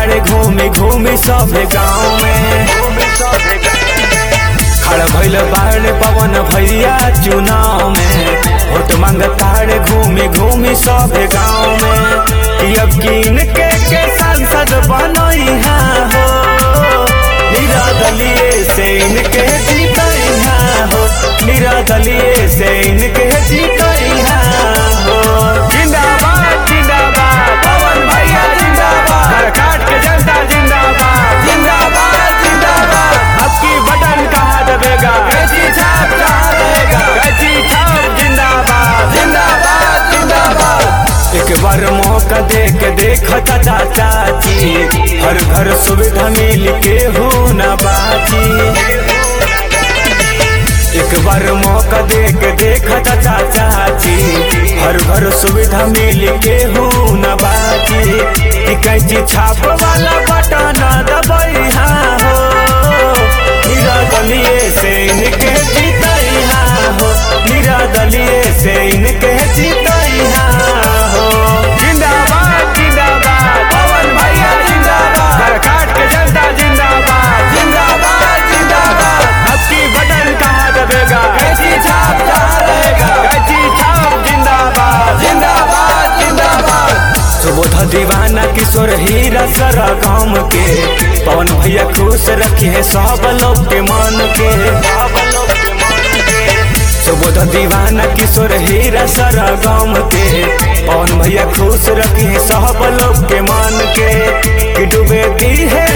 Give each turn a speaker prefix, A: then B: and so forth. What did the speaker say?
A: तारे घूमी घूमी सब गाँव में खड़ भइल बाड़े पवन भैया चुनाव में वोट मांग तारे घूमी घूमी सब गाँव में कि अब कीन के के सांसद बनैहा हो निरादलीय से इनके जीतैहा हो निरादलीय से इनके जीतैहा हो जिंदाबाद जिंदाबाद पवन भैया जिंदाबाद घर काट के जनता जिंदाबाद जिंदाबाद जिंदाबाद अब की बटन कहाँ दबेगा कैची छाप कहाँ रहेगा कैची छाप जिंदाबाद जिंदाबाद जिंदाबाद एक बार मौका दे के देख चाचा चाची हर घर सुविधा मिल के हो न बाची एक बार मौका दे के देख चाचा चाची हर घर सुविधा मिल के हो न बाची कि कैची छाप वाला बटन दबैहा हो निरादलीय से इनके जीतैहा हो निरादलीय से इनके जीतैहा हो जिंदाबाद जिंदाबाद पवन भैया जिंदाबाद घर काट के जनता जिंदाबाद जिंदाबाद जिंदाबाद अब की बटन कहाँ दबेगा कैची छाप कहाँ रहेगा कैची छाप जिंदाबाद जिंदाबाद जिंदाबाद सुबोध दीवाना किशोर हीरा सरा गाँव के पवन भैया खुश रखे सब लोग के मन के सुबोध दीवाना किशोर हीरा सरा गाँव के पवन भैया खुश रखे सब लोग के मन के कि डूबे दी है